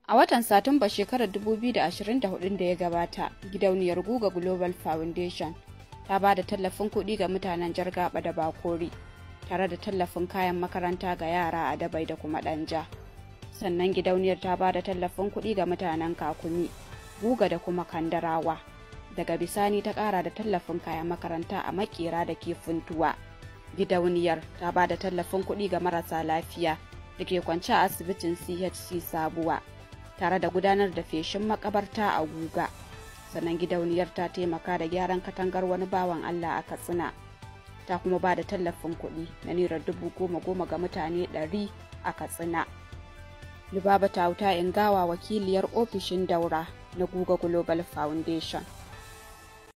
A watan Satumba shekarar 2024 da ya gabata, gidauniyar Guga Global Foundation ta ba da tallafin kuɗi ga mutanen Jargaba da Bakori, tare da tallafin kayan makaranta ga yara a Dabai da kuma Ɗanja. Sannan gidauniyar ta ba da tallafin kuɗi ga mutanen Kakumi, Guga da kuma Kandarawa. Daga bisani ta ƙara da tallafin kayan makaranta a Makera da ke Funtuwa. Gidauniyar ta ba da tallafin kuɗi ga marasa lafiya da ke kwance a asibitin CHC Sabuwa. tare da gudanar da feshin makabarta a guga sannan gidauniyar ta taimaka da gyaran katangar wani bawan allah a katsina ta kuma ba da tallafin kuɗi na naira dubu goma goma ga mutane ɗari a katsina lubaba ta wuta ingawa wakiliyar ofishin daura na guga global foundation